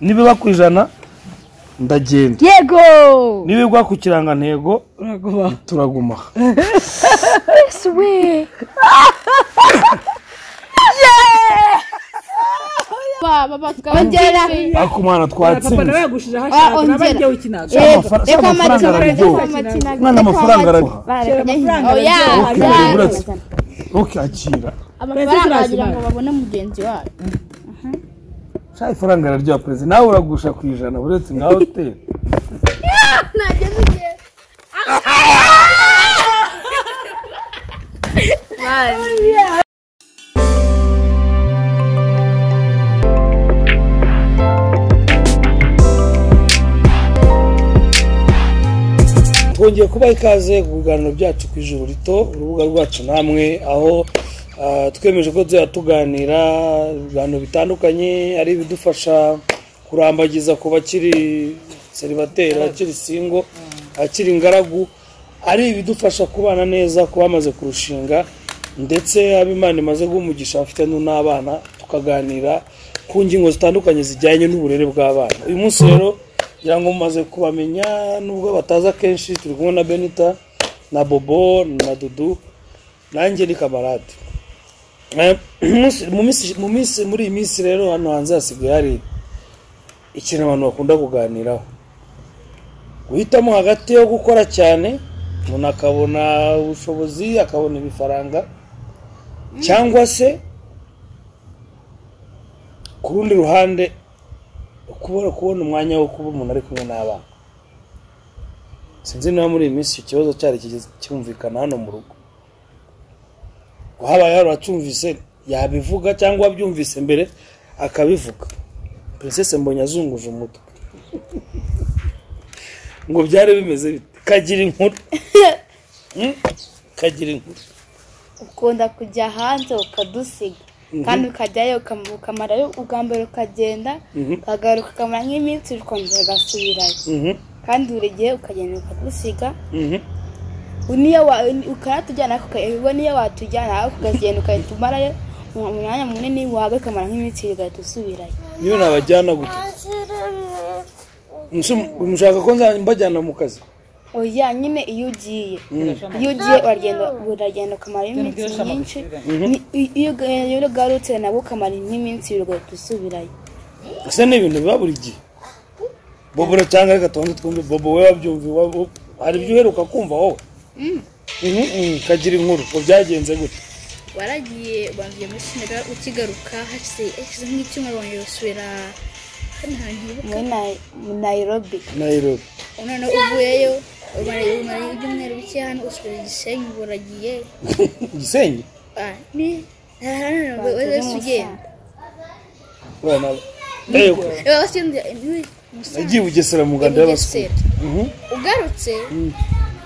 nibiba ku ijana ndagenda yego nibigwa ku kirangantego uraguma turaguma ese we ongera akumana papa nawe twatsinze yagushijeho ashaka nawe ongera. igihe ukinaga Amafara- si amafaranga araryoha umwana amafaranga araryoha Shira amafaranga Oya, araryoha. oke Araryoha. uretse oke akira amafaranga wagira ngo babone mugenzi wawe sha ifaranga araryoha perezida nawe uragusha ku ijana uretse nka hoteli twongeye kubaha ikaze ku biganiro byacu ku ijoro rito urubuga rwacu namwe aho ah, twemeje ko tuzajya tuganira ibiganiro bitandukanye ari ibidufasha kurambagiza ku bakiri seribateri abakiri singo abakiri ingaragu ari ibidufasha kubana neza ku bamaze kurushinga ndetse abo imana imaze guha umugisha bafite n'abana tukaganira ku ngingo zitandukanye zijyanye n'uburere bw'abana uyu munsi rero ngira ngo mumaze kubamenya nubwo bataza akenshi turi kumwe na benita na bobo na dudu nanjye ni kamarade Eh, mu minsi- mu minsi muri iyi minsi rero hano hanze hasigaye hari ikintu abantu bakunda kuganiraho guhitamo hagati yo gukora cyane umuntu akabona ubushobozi akabona ibifaranga cyangwa se ku rundi ruhande kubona kubona umwanya wo kuba umuntu ari kumwe n'abana sinzi niba muri iyi minsi icyo kibazo cyari kigeze cyumvikana hano mu rugo ko habaye hari uwacyumvise yabivuga cyangwa wabyumvise mbere akabivuga princesse mbonye azunguje umutwe ngo byari bimeze bite kagira inkuru Hmm? kagira inkuru ukunda kujya hanze ukadusiga kandi ukajyayo ukam- ukamarayo ubwa mbere ukagenda Mhm. ukagaruka ukamara nk'iminsi ukongera ugasubirayo Mhm, kandi buri gihe ukagenda ukadusiga mhm. niyo wa ukanatujyana ariko uka- ubwo niyo watujyana ariko ukagenda ukahita umarayo mu- umwanya munini wawe ukamara nk'iminsi ibiri ugahita usubirayo niyo nabajyana gute Musu- mushaka ko nzajya mbajyana mu kazi oya nyine iyo ugiye iyo ugiye uragenda uragenda ukamara iminsi myinshi Ni- i- iyo uga- iyo ugarutse nabwo ukamara nk'iminsi ibiri ugahita usubirayo ese ni ibintu biba buri gihe bobo cyangwa reka tubanze twumve bobo we wabyumva iwabo- hari ibyo uheruka kumva wowe Mhm, mhm, kagira inkuru ngo byagenze gute waragiye wangiye muri senegal ukigaruka hashize hashize nk'icyumweru wongera gusubira hano hantu hibuka muri Nai- nayirobi nayirobi urabona uvuyeyo umara umara ibyumweru bike hano usubira i gisenyi ubu uragiye igisenyi Ah, ni hano wese ugenda Bana- Ewe, Eh, wese ugenda ni musanze nagiye i bugesera mu nganda y'abasuku ugarutse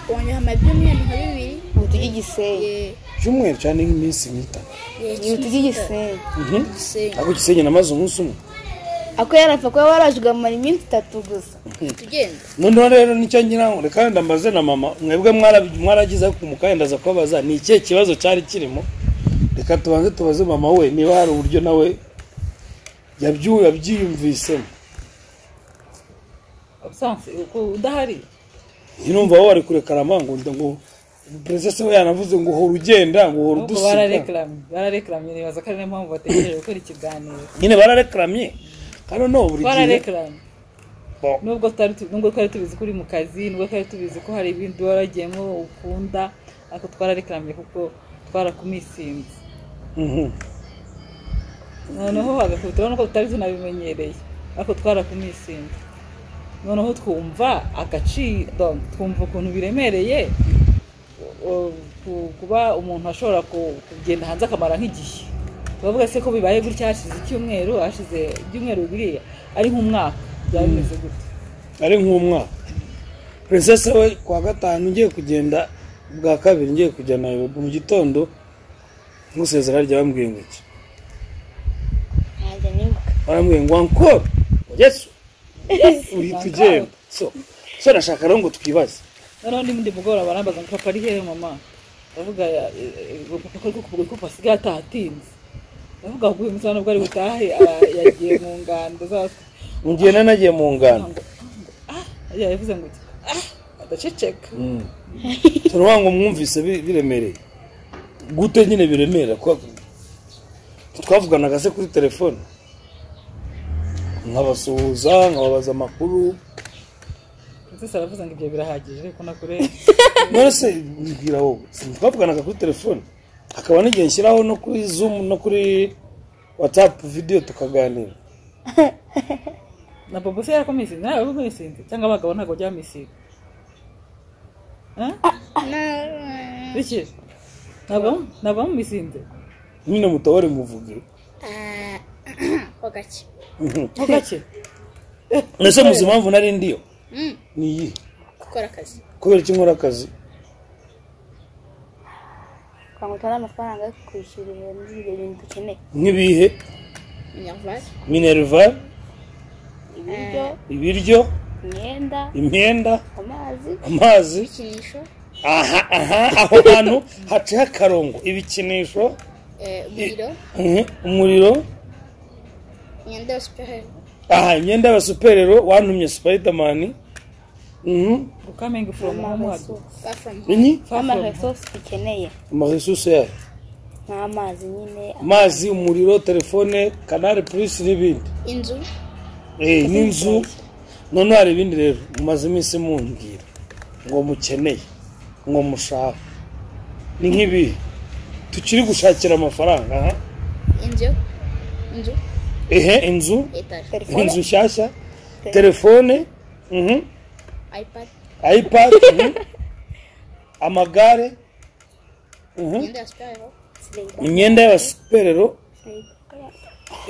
wongera amara ibyumweru nka bibiri ubutu bw'igisenyi Eh, icyumweru cyane nk'iminsi nk'itanu eh, ubutu bw'igisenyi Mhm. Gisenyi. ariko igisenyi namaze umunsi umwe ako yarapfa kuba waraje ukamara iminsi itatu gusa tugenda noneho rero nicyo ngira ngo reka wenda mbaze na mama mwebwe mwarabi- mwaragize ku mukanya ndaza kubabaza ni ikihe kibazo cyari kirimo reka tubanze tubaze mama we niba hari uburyo nawe yabyu- yabyiyumvisemo Ubusanzwe uko udahari ntirumva wowe ari kurekara amangunda ngo perezida we yanavuze ngo hora ugenda ngo hora ubwo udusiga barareklamu barareklamu nibaza ko ari niyo mpamvu bategereje gukora ikiganiro nyine bararekamye kandi noneho buri gihe twarareklamu Bo. nubwo tutari tu- nubwo twari tubizi ko uri mu kazi nubwo twari tubizi ko hari ibindi waragiyemo ukunda ariko twarareklamye kuko twarakumisinze Mhm. noneho bagakubita urabona ko tutari tunabimenyereye ariko twarakumisinze noneho twumva agaciro twumva ukuntu biremereye o- ku- kuba umuntu ashobora ku- kugenda hanze akamara nk'igihe turavuga se ko bibaye gutya hashize icyumweru hashize ibyumweru bibiri ari nk'umwaka byaba bimeze gutya ari nk'umwaka perezida we ku wa gatanu ngiye kugenda bwa kabiri ngiye kujya nayoboka mu gitondo nkusezera rya bambwiye ngo iki ntajya nibuka baramubwiye ngo ankoro yesu uhita ugenda so so nashaka rero ngo twibaze noneho n'ibindi mugoroba barambaza ngo papa ari hehe mama ndavuga papa ko kukuguru ko pasigaye atahatinze ndavuga ngo uyu munsi ntabwo ari butahe ara- yagiye mu ngando zose ngenda nagiye mu ngano ngo ah yavuze ngo ah adaceceka turavuga ngo mwumvise bi- biremereye gute nyine biremera kwa- twavuganaga se kuri telefone nkabasuhuza nkababaza amakuru ndetse aravuze ngo ibyo birahagije ko nakurenga none se mbwira wowe twavuganaga kuri telefone hakaba n'igihe nshyiraho no kuri zoom no kuri watsapu videwo tukaganira na bobo se yarakumisinze nawe wabimumisinze cyangwa abagabo ntabwo byamisiga biki ntabwo ntabwo bamumisinze nyine mutabare muvuge ho gake ho gake mbese muzi impamvu nari ndiyo Mm, ni iyi gukora akazi kubera iki nkora akazi kugira ngo utware amafaranga yo kwishyura ibyo bintu dukeneye nk'ibihe inyamvara minerva ibiryo ibiryo imyenda imyenda amazi amazi ibikinisho aha aha aho hantu haciho akarongo ibikinisho eh, umuriro mhm, umuriro imyenda yose pe aha imyenda y'abasuperero wantumye supayidamani gukaminga foromu ho muhago far from home inyi amaresosi dukeneye amaresusi yayo nk'amazi nyine amazi umuriro telefone kanari purisi n'ibindi inzu Eh, n'inzu noneho hari ibindi rero mumaze iminsi mumbwira ngo mukeneye ngo mushaka ni nk'ibihe tukiri gushakira amafaranga aha inzu inzu ehe inzu etaje telefone inzu nshyashya telefone mhm, ipad ipad mhm, amagare mhm, imyenda yose pe imyenda y'abasuperero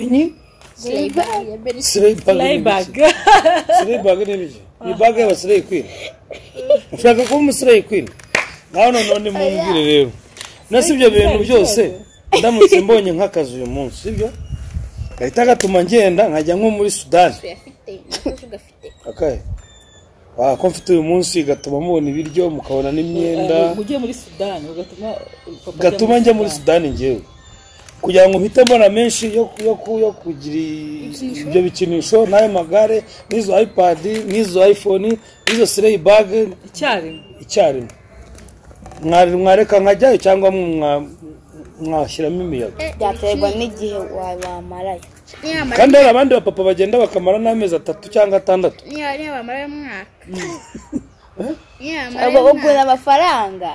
inyi siriva ya beri siribaga layibaga siribaga ni ibiki ni baga y'abasireyi kwini ushaka kuba umusireyi kwini nawe noneho nimumbwire rero nasi ibyo bintu byose ndamutse mbonye nk'akazi uyu munsi sibyo gahita gatuma ngenda nkajya nko muri sudani tuyafite nakoze ugafite akahe wako mfite uyu munsi gatuma mubona ibiryo mukabona n'imyenda ugiye muri sudani ugatuma papa ajya gatuma njya muri sudani ngewe kugira ngo mpite mbona menshi yo ku- yo ku- yo kugira i- ibyo bikinisho n'ayo magare n'izo ipadi n'izo iphone n'izo sireyi bage icyarimwe icyarimwe Mwari- mwareka nkajyayo cyangwa mwa- mwashyiramo imiyaga byaterwa n'igihe wa- wamarayo niyamara kandi hari abandi bapapa bagenda bakamara n'amezi atatu cyangwa atandatu niyamara y'umwaka niyamara ubwo ugura amafaranga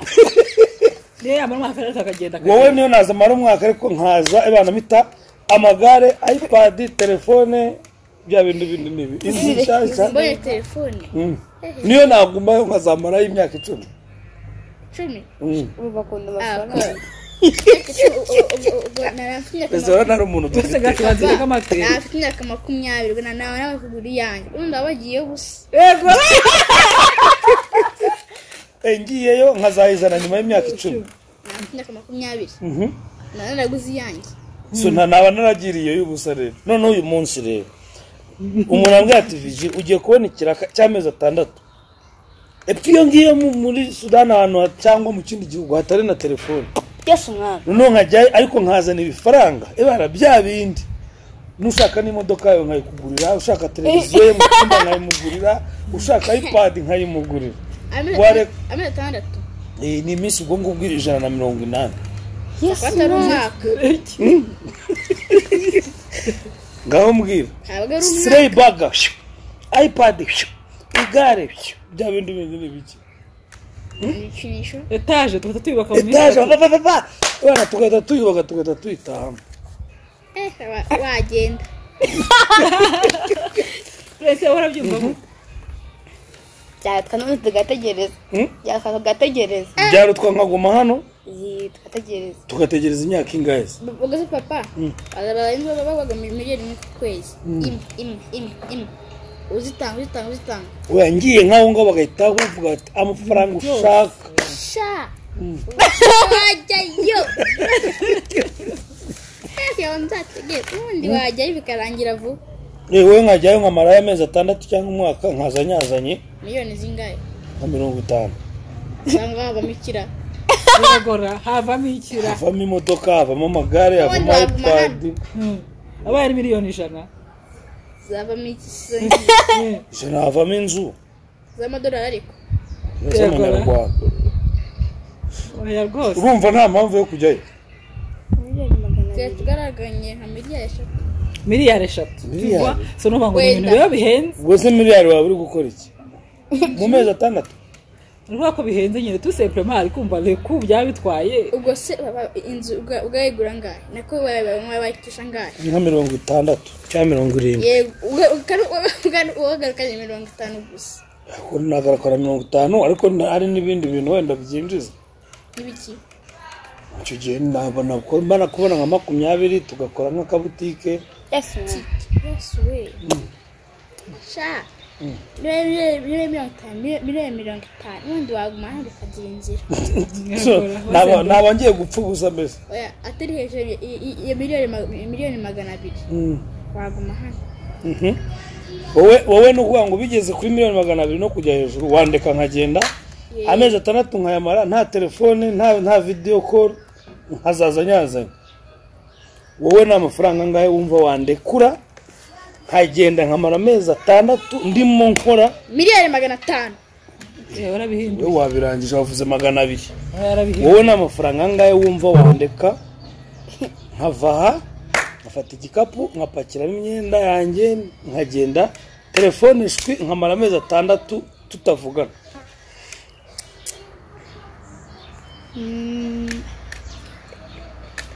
niyo yamara umwaka rero akagenda akagenda wowe niyo naza amara umwaka ariko nkaza ibana mita amagare ipad telefone bya bintu bindi n'ibi inzu nshyashya mbonye telefone Mm. niyo nagumayo nkazamarayo imyaka icumi cumi Mm. urumva ukuntu Ah, amafaranga ubwo- ubwo- ubwo nari mfite imyaka ese urabona ari umuntu wese dufite gatubanzire k'amateka nari mfite imyaka makumyabiri ubwo nawe nawe kugura iyanjye ubundi waba wagiye gusa yego Eh, ngiyeyo nkazayizana nyuma y'imyaka icumi nari mfite imyaka makumyabiri Mhm. nawe naraguze iyanjye so nta naba naragiriye y'ubusa rero noneho uyu munsi rero umuntu ambwira ati viji ugiye kubona ikiraka cy'amezi atandatu epfo iyo ngiyo mu- muri sudani ahantu ha- cyangwa mu kindi gihugu hatari na telefone byose umwami noneho nkajyayo ariko nkazana ibifaranga ibara bya bindi n'ushaka n'imodoka yawe nkayikugurira ushaka televiziyo ye mu cyumba nkayimugurira ushaka ipadi nkayimugurira amezi Ware- amezi atandatu Eh, ni iminsi ubwo ngubwo ijana na mirongo inani yesu atari umwaka ngaho mbwira ntabwo ari umwaka sireyi baga ipadi igare bya bindi bindi ni biki ibikinisho etaje tugahita tuyubaka mu minsi etaje itatu. babababa abana tugahita tuyubaka tugahita tuyitahamo eh wa- wagenda twese warabyumva gute? byatwa n'ubundi tugategereza Hmm? byatwa tugategereza byaro twankaguma hano iyi tugategereza tugategereza imyaka ingahe se ubwo se papa barenze babaga miliyoni imwe ku kwezi imwe imwe imwe imwe uzitanga uzitanga uzitanga oya ngiye nk'aho ngaho bagahita bavuga bati amafaranga ushaka sha wajyayo yawe nzategeka ubundi wajyayo bikarangira vuba yewe nkajyayo nkamarayo amezi atandatu cyangwa umwaka nkaza nyazanye miliyoni zingahe nka mirongo itanu usanga wabamo ikiraro biragora havamo ikira havamo imodoka havamo amagare havamo Waguma hano. ipadi abaye ari miliyoni ijana zavamo iki se ijana havamo inzu z'amadolari ariko z'amanyarwanda oya rwose urumva nta mpamvu yo kujyayo miliyoni magana tuba abiri tugaraganye nka miliyari eshatu miliyari eshatu Miliyari. Urumva? so nuvuga ngo ni ibintu Wenda. biba bihenze ubwo se miliyari waba uri gukora iki mu mezi atandatu ni ukuvuga ko bihenze nyine tu sepurema ari kumva reku byabitwaye ubwo se baba- inzu ubwa- ubwayigura angahe nako wayitisha angahe nka mirongo itandatu cyangwa mirongo irindwi yego uwe- ukari- uwe- uwagarukanye mirongo itanu gusa Ariko nagaragara mirongo itanu ariko na- hari n'ibindi bintu wenda byinjiza n'ibiki icyo gihe nabona mbana kubona nka makumyabiri tugakora nk'akabutike yesi yesuwe sha miliyoni mirongo itanu miliyoni- miliyoni mirongo itanu n'ubundi waguma hano ukagira inzira So, naba- naba ngiye gupfa gusa mbese oya atari hejuru ya- ya- ya miliyoni ma- miliyoni magana abiri Mm. waguma hano Mhm. wowe wowe ni ukuvuga ngo bigeze kuri miliyoni magana abiri no kujya hejuru wandeka nkagenda Yee. amezi atandatu nkayamara nta telefone nta nta video call nkazaza nyazanye wowe ni amafaranga angahe wumva wandekura nkagenda nkamara amezi atandatu ndimo nkora miliyoni magana atanu Eh, warabihinduye wowe wabirangije wavuze magana abiri warabihinduye wowe ni amafaranga angahe wumva wandeka nkava aha nkafata igikapu nkapakiramo imyenda yanjye nkagenda telefone ishwi nkamara amezi atandatu tutavugana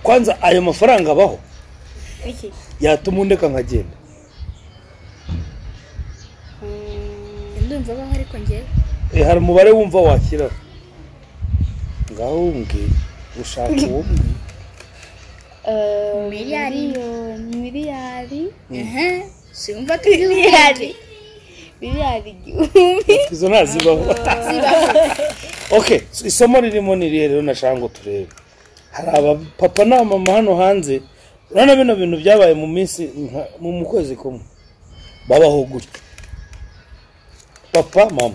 kwanza ayo mafaranga abaho iki yatuma undeka nkagenda ndumva abaho ariko ngewe Eh, hari umubare wumva wakiraho ngaho umbwira ushaka uwo Eh, Miliyari. miliyoni miliyari ehe simva ko miliyari miliyari igihumbi izo ntazibaho okay so isomo ririmo ni irihe rero nashaka ngo turebe hari abapapa n'abamama hano hanze urabona bino bintu byabaye mu minsi nka- mu mu kwezi kumwe babaho gutya papa mama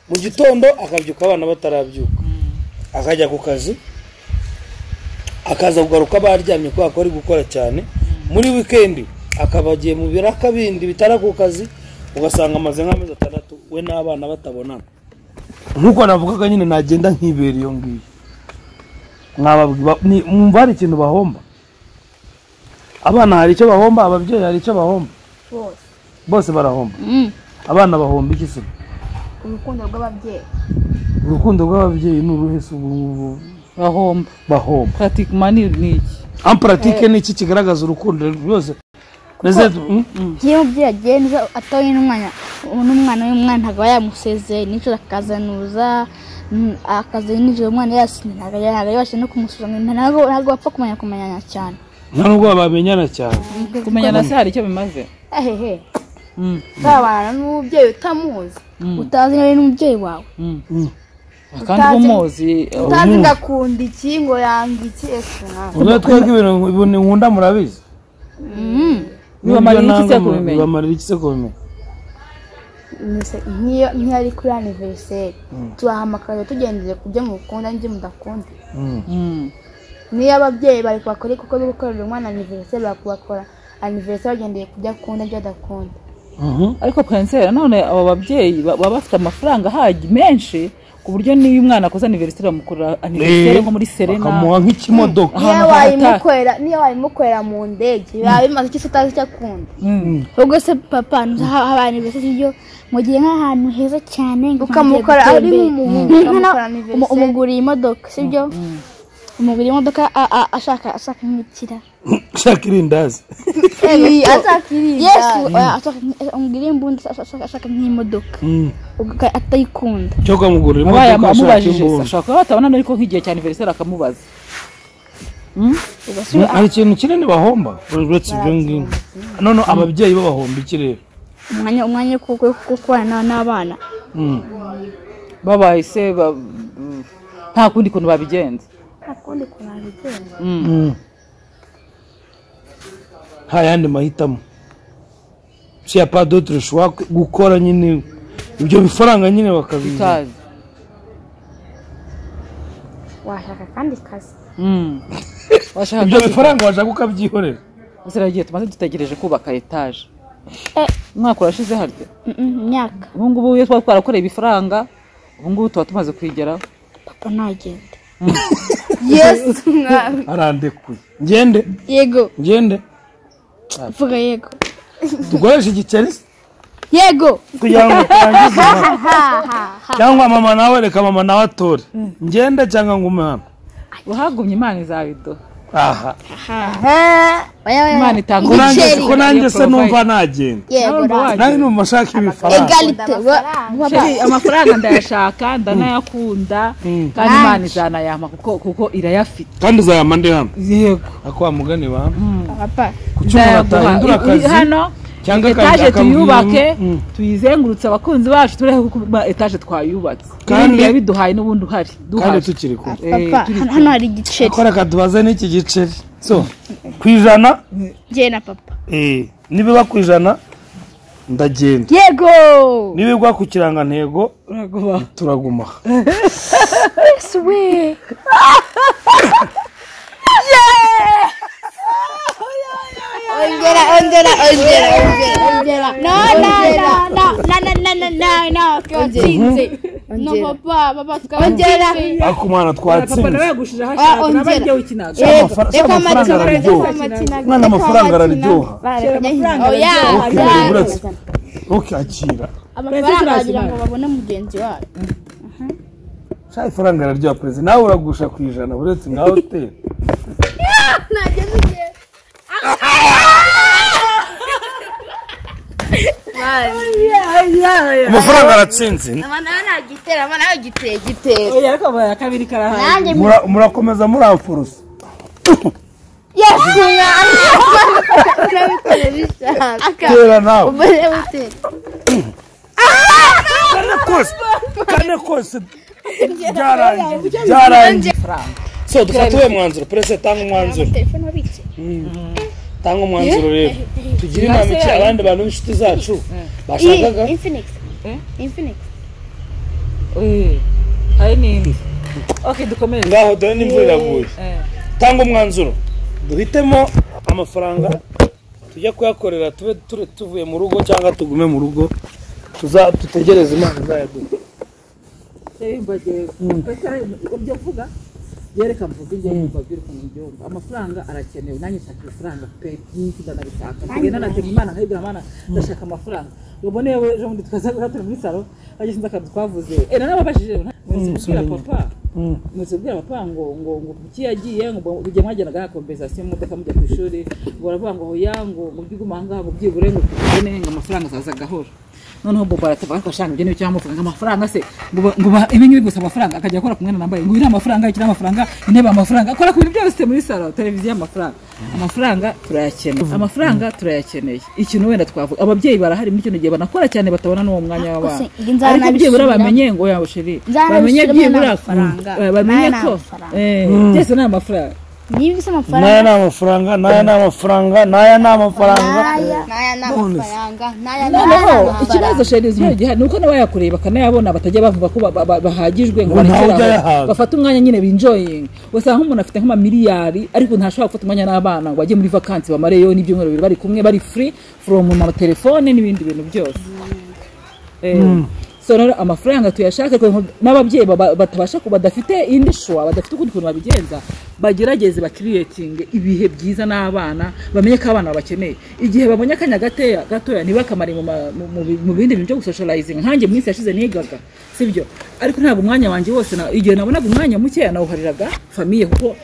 mu gitondo akabyuka abana batarabyuka akajya ku kazi akaza kugaruka baryamye kubera ko ari gukora cyane muri wikendi akaba agiye mu biraka bindi bitara ku kazi ugasanga amaze nk'amezi atandatu we n'abana batabonana nk'uko navugaga nyine nagenda nkibera iyo ngiyo mwababwira ni- mwumva hari ikintu bahomba abana hari icyo bahomba ababyeyi hari icyo bahomba bose bose barahomba abana bahomba iki se urukundo rw'ababyeyi urukundo rw'ababyeyi ni uruhe se ubu ngubu bahomba bahomba pratikimani ni iki amparatike ni iki kigaragaza urukundo rwose Mbese- Mm? iyo umubyeyi agiye neza atoye n'umwana n'umwana w'umwana ntabwo aba yamusezeye nijoro akazanuza mm, akaza nijoro umwana yasinye ntabwo ajya- ntabwo yabasha no kumusuzuma ntabwo ntabwo bapfa kumenya kumenya cyane nta nubwo bamenyana cyane kumenyana se hari icyo bimaze ehehe Mm, uzabana n'umubyeyi utamuzi Mm. utazi niba ari n'umubyeyi wawe mm. Mm. kandi Utazi- umuzi utazi ngo akunda iki ngo yanga iki ese ntabwo ubwo twebwe ibintu ibintu nkunda murabizi bibamarira Nibyo iki se nanga mu- kubimenya? bibamarira iki se kubimenya Nise- nk'iyo nk'iyo ari kuri aniveriseri turahamagara tugendeye ku byo mukunda n'ibyo mudakunda Mm. Mm. niyo ababyeyi bari kubakora kuko bari gukorera umwana aniveriseri bari kubakora aniveriseri bagendeye ku byo akunda n'ibyo adakunda Mhm. ariko kanseri none abo babyeyi ba- baba bafite amafaranga ahagi menshi ku buryo n'iyo umwana akoze aniveriseri bamukorera aniveriseri nko muri serena bakamuha nk'ikimodoka Ahantu niyo hataka- wayimukorera niyo wayimukorera mu ndege biba bimaze icyo se utazi icyo akunda Mm. ubwo se papa haba aniveriseri iyo mu gihe nk'ahantu heza cyane ukamukora ari nk'umuhungu umu- ukamukora aniveriseri umuguriye imodoka sibyo umuguriye imodoka a- a- ashaka ashaka nk'ikira ushaka irindazi yesu oya, ashaka nk- umuguriye imbunda ashaka- ashaka ashaka nk'imodoka Mm. Uga- atayikunda cyo kamugurira abaye imodoka ashaka amubajije se, imbunda ashobora kuba batabona ariko nk'igihe cya aniveriseri akamubaza Mm, hari ikintu kinini bahomba uretse ibyo ngibyo none ababyeyi bo bahomba iki rero umwanya umwanya wo ku- ku- ku- kubana na- n'abana Mm. babaye se ba- mm, nta kundi kuntu babigenza nta kundi kuntu wabigenza Mm. Mm. nta yandi mahitamo si ya padotire ushobora gukora nyine ibyo bifaranga nyine bakabizana utazi washaka akandi kazi Mm. washaka ibyo bifaranga washaka ukabyihorera Gusa hari igihe tumaze dutegereje kubaka etaje umwaka urashize harya imyaka ubu ngubu iyo twaba twarakoreye ibifaranga ubu ngubu tuba tumaze kwigeraho papa ntagende yesu mwami arandekuye ngende yego ngende vuga yego dukoreshe igiceri yego kugira ngo utangize cyangwa mama nawe reka mama nawe atore ngende cyangwa ngume hano uhagumye imana izabiduha aha oya oya imana itanga ko nanjye Igiceri. ko nanjye se numva nagenda yego Ntabwo ra- nanjye numva nshaka ibifaranga egalite wa- wa- Sheri, amafaranga ndayashaka ndanayakunda kandi imana izanayampa kuko kuko irayafite kandi uzayama ndi hano yego ako wa mugani wawe papa ku cyuma utahindura akazi hano cyangwa etaje akazi tuyubake Mm. tuyizengurutse abakunzi bacu turebe kuko ma- etaje twayubatse Kandi- kandi yabiduhaye n'ubundi uhari kandi duhaje tukiri kumwe Eh, papa turi- hano- hano hari igiceri ko reka tubaze n'iki giceri so ku ijana njye na papa eh, nibiba ku ijana ndagenda yego nibigwa ku kirangantego uraguma turaguma aha suwe ongera ongera ongera ongera ongera no no no no no no no no no no twatsinze no papa papa ongera twatsinze ariko umwana papa nawe twatsinze yagushije ahashaka nawe ongera. ajya wikinaga Amafa- Reka amafaranga amakina, reka araryoha. amakina, Umwana reka amafaranga amakina. araryoha. Bareka njye amafaranga hino. oya Okay, oya. uretse. okay akira amafaranga wagira ngo babone mugenzi wawe sha ifaranga araryoha perezida nawe uragusha ku ijana uretse nka hoteli amafaranga aratsinze Eh, ariko aba- kabiri karahaye Mura- murakomeza muramfurusa yesu mwami urabitera bishaka tera nawe umubare w'utera kane kose kane kose byarangiye byarangiye so dufate uwe mwanzuro perezida tanga umwanzuro telefone wabitse tanga umwanzuro rero tugire inama iki abandi bantu b'inshuti zacu bashakaga infinix infinix Eh, hari n'indi ok dukomeze ngaho dore n'imvura iraguye Eh, tanga umwanzuro duhitemo amafaranga tujya kuyakorera tube ture- tuvuye mu rugo cyangwa tugume mu rugo tuza dutegereze imana izayaduha Sheri, mbagiye- ibyo mvuga yereka mvuga ibyo mvuga biri ukuntu mbyumva amafaranga arakenewe nanjye nshaka amafaranga pe byinshi ndanabishaka ntugenda natega imana nkayibwira imana ndashaka amafaranga ubone yewe ejo bundi tukaza guhatana muri salo ajya sinzi akantu twavuze eh nanababajije nzibwira papa muzibwira papa ngo ngo ngo kuki yagiye ngo mujye mwagenda gahaka kompensasiyo mumodoka mujya ku ishuri ngo baravuga ngo hoya ngo ngo byigume aha ngaha ngo byibure ngo tubone ngo amafaranga azaza gahoro noneho bobo aratavuga ko ashaka ibyo ni cyangwa amafaranga amafaranga se ngo ba- ngo ba- ibi ngibi gusa amafaranga akajya akora ku mwana nambaye ngo iriya amafaranga ikiriya amafaranga intebe amafaranga akora ku bintu byose muri salo televiziyo amafaranga amafaranga turayakeneye amafaranga turayakeneye ikintu wenda twavuga ababyeyi barahari muri kino gihe banakora cyane batabona n'uwo mwanya w'abana Gusa njye nzaba ariko byibura nabisubiramo. bamenye ngo yaba sheri Nzaba bamenye nabisubiramo byibura n'amafaranga. eh, bamenye Nayo ni ko amafaranga. eh, byose ni amafaranga niba bisa n'aya amafaranga ni amafaranga n'aya ni amafaranga n'aya ni amafaranga n'aya ni amafaranga n'aya ni noneho amafaranga ikibazo sheri uzi gihari ni uko n'abayakoreye bakanayabona batajya bavuga ko ba- ba- ba- bahagijwe ngo Ngo ntawe barekere ujya aho. yahaga. bafate umwanya nyine binjoyinga usanga nk'umuntu afite nk'amamiliyari ariko ntashobora gufata umwanya n'abana ngo bajye muri vakansi bamareyo n'ibyumweru bibiri bari kumwe bari free from amatelefone n'ibindi bintu byose Eh, so rero amafaranga tuyashake ariko n'ababyeyi baba- batabasha ku badafite indi shwa badafite ukundi kuntu babigenza bagerageze bakiriyetinge ibihe byiza n'abana bamenye ko abana babakeneye igihe babonye akanya gateya gatoya ntibakamare mu ma- mu- mu bi- mu bindi bintu byo gusocializing nkanjye mu minsi yashize nigaga sibyo ariko ntabwo umwanya wanjye wose na- igihe nabonaga umwanya mukeya nawuhariraga famiye kuko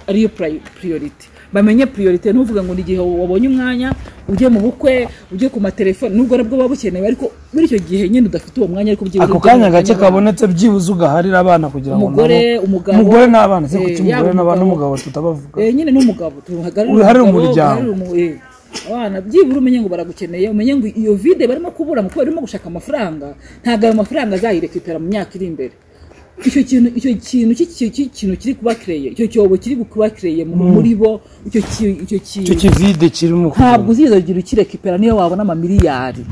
ariyo purayi- priority bamenye priority ntuvuga ngo ni igihe wabonye umwanya ujye mu bukwe ujye ku matelefone nubwo nabwo buba bukenewe ariko muri icyo gihe nyine udafite uwo mwanya ariko byibura ako ujye mu kanya gake mwanya kabonetse byibuze ugaharira abana kugira ngo Umugore, nabo- umugabo, umugore n'abana se eh, kuki yaba umugore n'aba- umugabo. n'umugabo tutabavuga Eh, nyine n'umugabo tuhagarare Uruhare mu umugabo, muryango. uruhare mu- eh, abana byibura umenye ngo baragukeneye umenye ngo iyo vide barimo kubura mu kubera barimo gushaka amafaranga ntabwo ayo mafaranga azayirekipera mu myaka iri imbere icyo kintu icyo kintu cy'iki- cy'iki- kintu kiri kuba kireye icyo cyobo kiri kuba kireye muri bo icyo ki- icyo icyo kintu kivide kirimo ntabwo uzizagira ukirekipera niyo wabona amamiliyari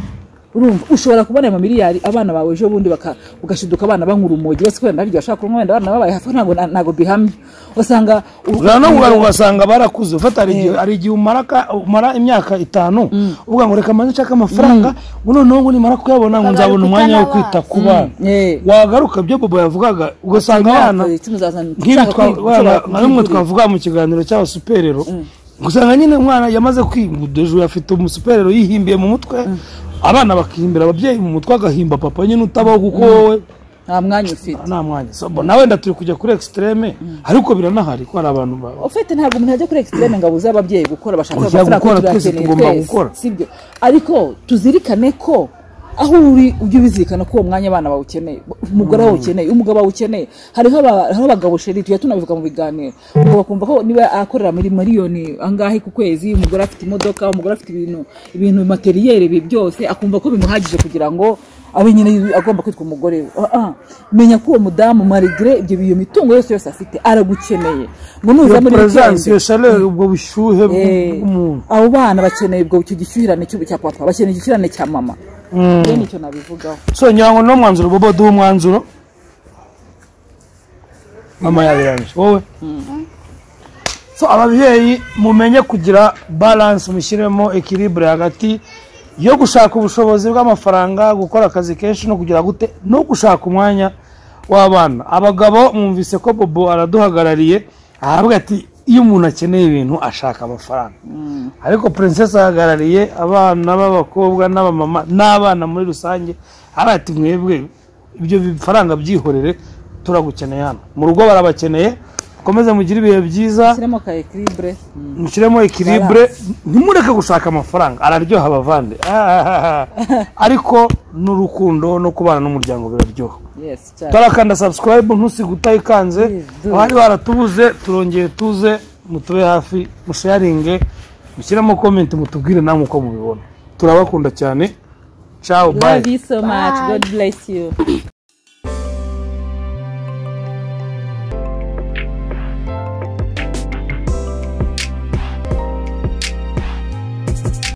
urumva ushobora kubona ayo mamiliyari abana bawe ejo bundi baka- ugashiduka abana banyura umogi bose kubera ndaryo bashaka kunywa wenda abana babaye hafi ntabwo na- ntabwo bihamye usanga u- ushobora no kugaruka ugasanga barakuze ufata hari igihe hari igihe umara ka- umara imyaka itanu uvuga ngo reka manze nshake amafaranga ngo noneho ngo nimara kuyabona ngo nzabona umwanya wo kwita ku bana Eh. wagaruka ibyo bobo yavugaga ugasanga abana Imyaka icumi uzazana nk'ibi ushaka twa- kwiga, waba- ushaka nka bimwe kwigurira. twavuga mu kiganiro cy'abasuperero usanga nyine umwana yamaze kwigudejwe afite umusuperero yihimbiye mu mutwe abana bakihimbira ababyeyi mu mutwe agahimba papa nyine utabaho kuko wowe nta mwanya ufite nta mwanya So, bo- nawe wenda turi kujya kuri ekisitereme ariko biranahari ko hari abantu ba- ufite ntabwo umuntu ajya kuri ekisiteme ngo abuze ababyeyi gukora bashaka Ujya amafaranga gukora, kuko twese turayakeneye tugomba twese, gukora. sibyo ariko tuzirikane ko aho uri ujye ubizirikana ko uwo mwanya abana bawukeneye umugore bawukeneye umugabo bawukeneye hariho aba- hariho abagabo sheri tujya tunabivuga mu biganiro ubwo bakumva ko niba akorera muri miliyoni angahe ku kwezi umugore afite imodoka umugore afite ibintu ibintu materiyeri ibi byose akumva ko bimuhagije kugira ngo abe nyine agomba kwitwa umugore we Ah, ah. menya ko uwo mudamu marigire ibyo iyo mitungo yose yose afite aragukeneye ngo nuza iyo muri perezidansi iyo weekend- shaleur ubwo bushyuhe Eh, bw'umuntu abo bana bakeneye ubwo icyo gishyuhirane cy'ubu cya papa bakeneye igishyuhirane cya mama rero nicyo nabivugaho so ngira ngo no mwanzuro bobo duhe umwanzuro mama yabirangije wowe so ababyeyi mumenye kugira balance mushyiremo ekiribure hagati yo gushaka ubushobozi bw'amafaranga gukora akazi kenshi no kugira gute no gushaka umwanya w'abana abagabo mwumvise ko bobo araduhagarariye ahabwa ati iyo umuntu akeneye ibintu ashaka amafaranga ariko princess ahagarariye abana b'abakobwa n'abamama n'abana muri rusange hariya ati mwebwe ibyo bifaranga byihorere turagukeneye hano mu rugo barabakeneye mukomeze mugire ibihe byiza shyiramo ka ekiribure mushyiremo ekiribure ntimureke gushaka amafaranga araryoha abavande Ah, ariko n'urukundo no kubana n'umuryango biraryoha yesi cyane tarakanda subscribe ntusige utayikanze Please do. abari baratubuze turongeye tuze mutube hafi musharinge mushyiremo comment mutubwire namwe uko mubibona turabakunda cyane ciao bye love you so much god bless you